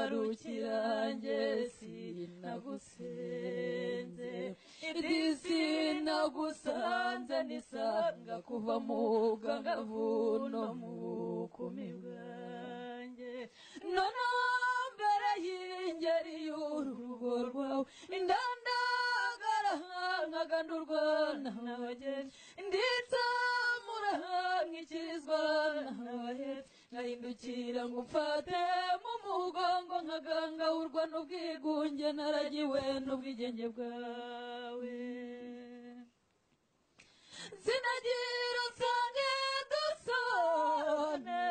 ahangarukiranye sinagusenze iri sinagusanze nisanga kuva mu bwangavu no mu bukumi bwanjye noneho mbere y'ingeri y'urugo rwawe indandagara nkagandurwa n'abageni nditse murahangikirizwa n'abahetse nkahindukira ngo mfate mu mugongo nkagangahurwa n'ubwigunge naragiwe n'ubwigenge bwawe zinagira nsange dusone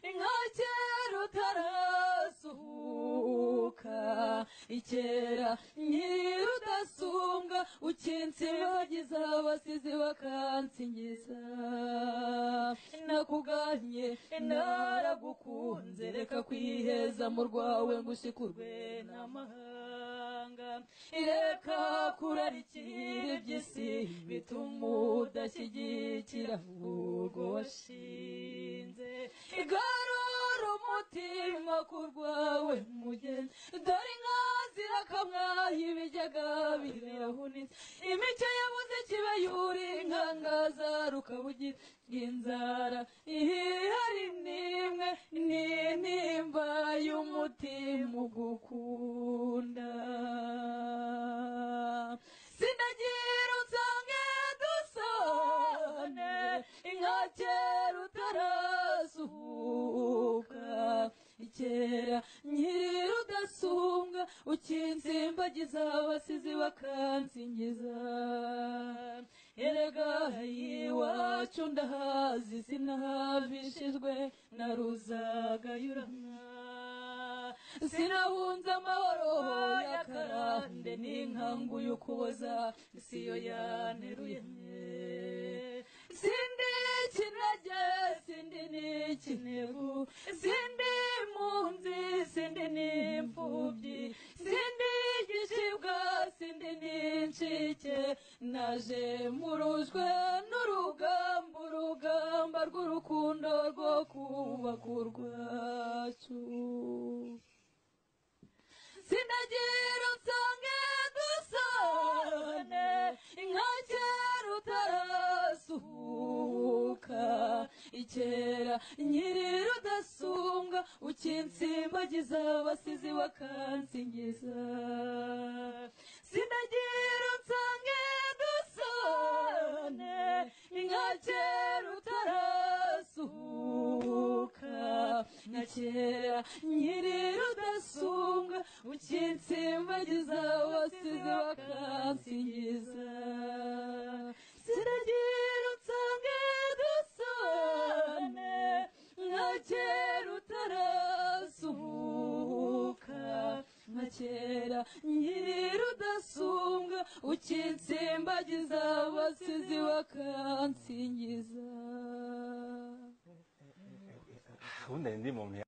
inkakera utarasuhuka ikera nyirudasumbwa ukinsibagiza abasizi bakansingiza nakuganye naragukunze reka kwiheza mu rwawe ngushikurwe n'amahanga reka kurarikira iby'isi bituma udashyigikira ahubwo washinze igarura umutima ku rwawe mugeni dore inka zirakamwaha ibijyaga birahunitse imico yabuze kiba yuri nkangazaru ukabugira inzara ihari n'imwe n'intimba y'umutima ugukunda sinagira unsange dusone inka kera utarasuhuka kera nyirudasumbwa ukinsimbagiza abasizi bakansingiza erega iwacu ndahazi sinahavishijwe na ruzagayurana sinahunze amahoro y'akarande n'inkanguye ukuboza siyo yaneruye sindi kinage sindi n'ikinevu sindi impunzi sindi n'imfubyi sindi igicibwa sindi n'incike naje murujwe n'urugamba urugamba rw'urukundo rwo kubaka urwacu sinagira nsange dusane inka kera utarasuhuka ikera nyir'udasumbwa ukinsimbagiza abasizi bakansingiza sinagira nsange dusane inka kera utarasuhuka nka kera nyir'udasumbwa ukinsimbagiza wasize bakansingiza sinagira unsange dusane nka kera utarasuhuka nka kera nyir'udasumbwa ukinsimbagiza wasize bakansingiza 好難啲夢